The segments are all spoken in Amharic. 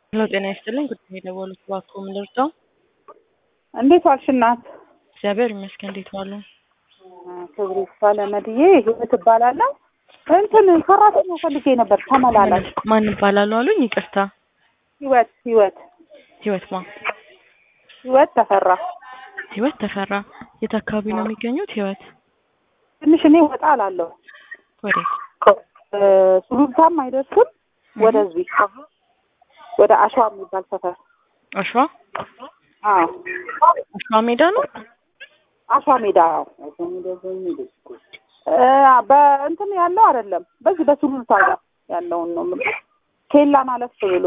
ሄሎ ጤና ይስጥልኝ። ጉዳይ የደወሉት እባክዎ ምን ልርዳው? እንዴት ዋልሽ እናት? እግዚአብሔር ይመስገን። እንዴት ዋሉ? ክብሩ ይስፋ ለመድዬ ህይወት እባላለሁ። እንትን ሰራተኛ ፈልጌ ነበር ተመላላሽ። ማን ይባላሉ አሉኝ? ይቅርታ። ህይወት ህይወት ህይወት ማ? ህይወት ተፈራ። ህይወት ተፈራ። የት አካባቢ ነው የሚገኙት? ህይወት ትንሽ እኔ ወጣ አላለሁ። ወዴት? ሱሉልታም አይደርስም። ወደዚህ ወደ አሸዋ የሚባል ሰፈር። አሸዋ አዎ አሸዋ ሜዳ ነው። አሸዋ ሜዳ አዎ። እ በእንትን ያለው አይደለም፣ በዚህ በሱሉልታ ጋር ያለውን ነው የምልህ። ኬላን አለፍ ብሎ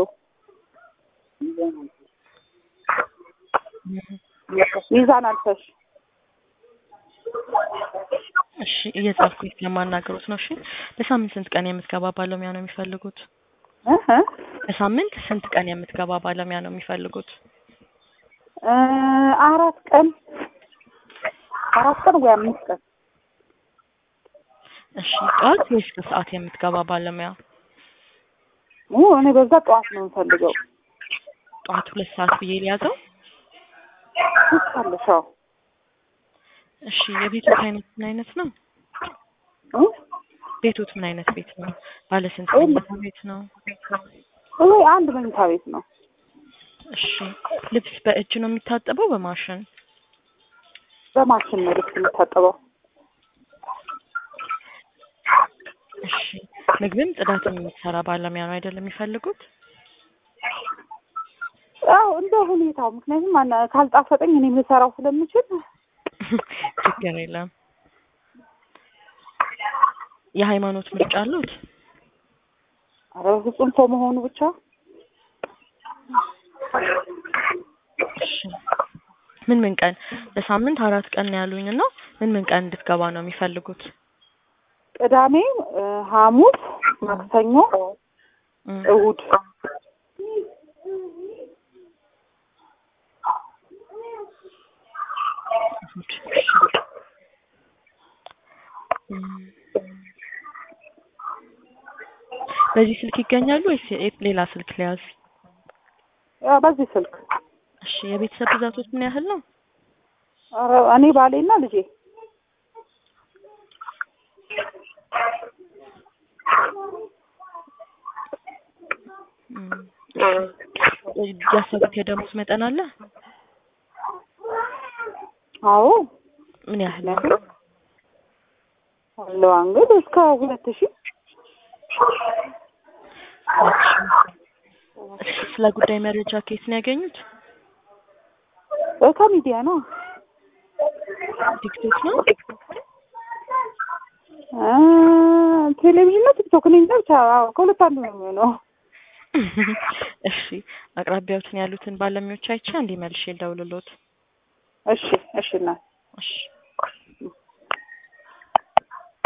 ሚዛን አልፈሽ እሺ እየጻፍኩኝ ስለማናገሩት ነው። እሺ በሳምንት ስንት ቀን የምትገባ ባለሙያ ነው የሚፈልጉት? እ እ በሳምንት ስንት ቀን የምትገባ ባለሙያ ነው የሚፈልጉት? እ አራት ቀን አራት ቀን ወይ አምስት ቀን እሺ ጠዋት ወይስ ከሰዓት የምትገባ ባለሙያ? ኡ እኔ በዛ ጠዋት ነው የምፈልገው። ጠዋት ሁለት ሰዓት ብዬ ሊያዘው። ትቻለሽ? አዎ እሺ የቤቶት አይነት ምን አይነት ነው? እ ቤቶት ምን አይነት ቤት ነው? ባለ ስንት መኝታ ቤት ነው? ወይ አንድ መኝታ ቤት ነው። እሺ ልብስ በእጅ ነው የሚታጠበው በማሽን? በማሽን ነው ልብስ የሚታጠበው። እሺ ምግብም ጽዳትም የምትሰራ ባለሙያ ነው አይደለም የሚፈልጉት? አዎ እንደ ሁኔታው፣ ምክንያቱም አና- ካልጣፈጠኝ እኔ ልሰራው ስለምችል ችግር የለም። የሃይማኖት ምርጫ አሉት? ኧረ በፍጹም ሰው መሆኑ ብቻ እሺ ምን ምን ቀን በሳምንት አራት ቀን ነው ያሉኝ እና ምን ምን ቀን እንድትገባ ነው የሚፈልጉት? ቅዳሜ፣ እ ሐሙስ፣ ማክሰኞ፣ እም፣ እሁድ እሁድ። እሺ። እም፣ በዚህ ስልክ ይገኛሉ ወይስ የ- ሌላ ስልክ ሊያዝ? ያው በዚህ ስልክ እሺ የቤተሰብ ብዛቶች ምን ያህል ነው? ኧረ እኔ ባሌና ልጄ እም፣ ያሰቡት የደሞዝ መጠን አለ? አዎ ምን ያህል ነው? አለዋ እንግዲህ እስከ ሁለት ሺህ እሺ ስለ ጉዳይ መረጃ ከየት ነው ያገኙት? እ ከሚዲያ ነው ቲክቶክ ነው? እ ቴሌቪዥን ነው ቲክቶክ እኔ እንጃ ብቻ አዎ ከሁለት አንዱ ነው የሚሆነው። እሺ አቅራቢያዎትን ያሉትን ባለሙያዎች አይቼ እንዲህ መልሼ ልደውልልዎት። እሺ እሺ እናት እሺ